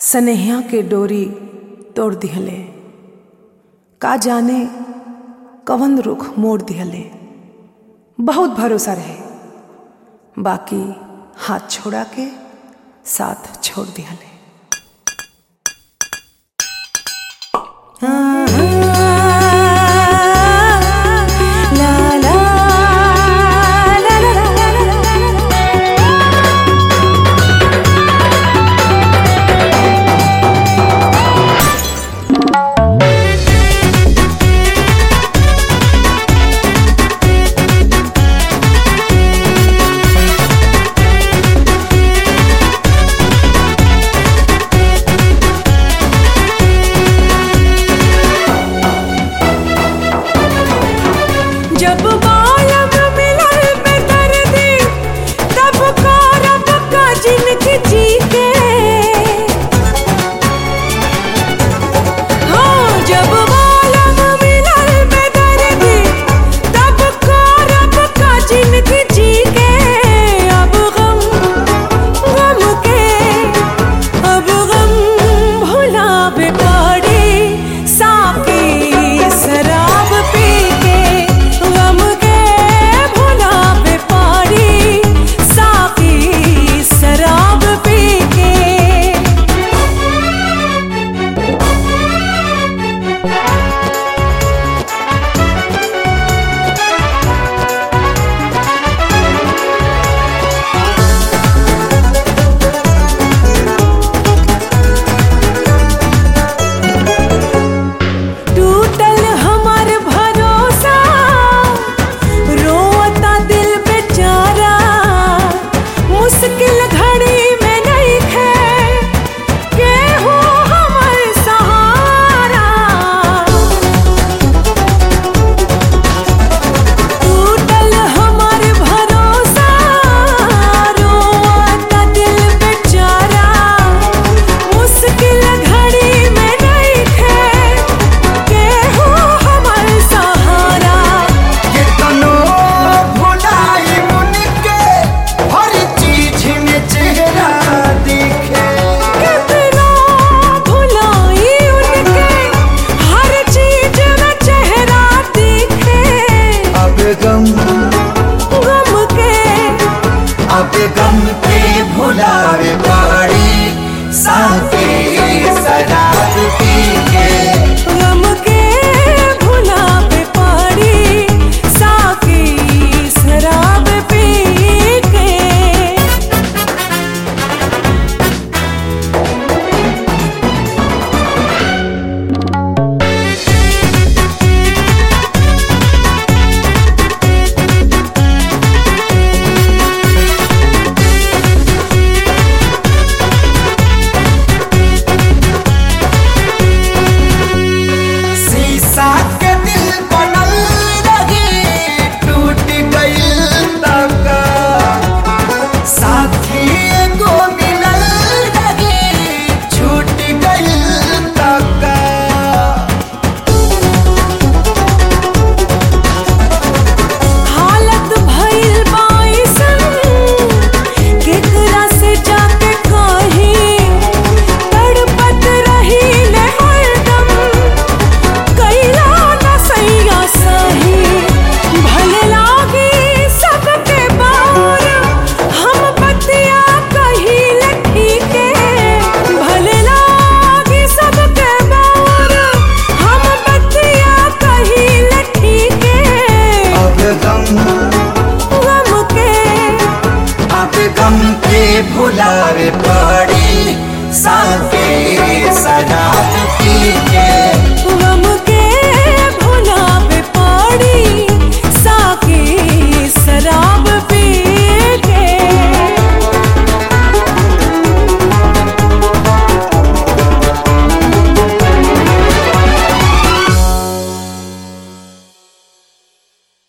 सनेहिया के डोरी तोड़ दिहले का जाने कवन रुख मोड़ दिहले बहुत भरोसा रहे बाकी हाथ छोड़ा के साथ छोड़ दिहले ला ला ला ला ला ला जब बालम मिलल में दर्दी तब करब का जिनकी जी के हाँ जब बालम मिलल में दर्दी तब करब का जिनकी जी के अब गम गम के अब गम भुलावे पड़ी साकी शराब पी के गम के भुलावे पड़ी साकी शराब पी के टूटल हमार भरोसा रोता दिल बेचारा मुश्किल घड़ी में नहीं खे केहू हमर सहारा टूटल हमार भरोसा रोता दिल बेचारा मुश्किल घड़ी में नहीं खे केहू हमर सहारा कितनो भुलाई मुनके हर चीज में चेहरा दिखे कितना भुलाई उनके हर चीज में चेहरा दिखे अब गम गम के अब गम के भुलावे पड़ी साथे शराब पी के गम के भुलावे पड़ी साकी शराब पी के शीशा के दिल बनल रही टूट गइल तक साथी एगो मिलल रही छूट गइल तक हालत भइल बाइसन केकरा से जाके कही तड़पत रही ले हरदम कैला न सैया सही भले लागी सबके बार हम बतिया कही लठी के भले लागी सबके बार हम बतिया कही लठी के अब गम गम के अब गम के भुलावे पड़ी साथे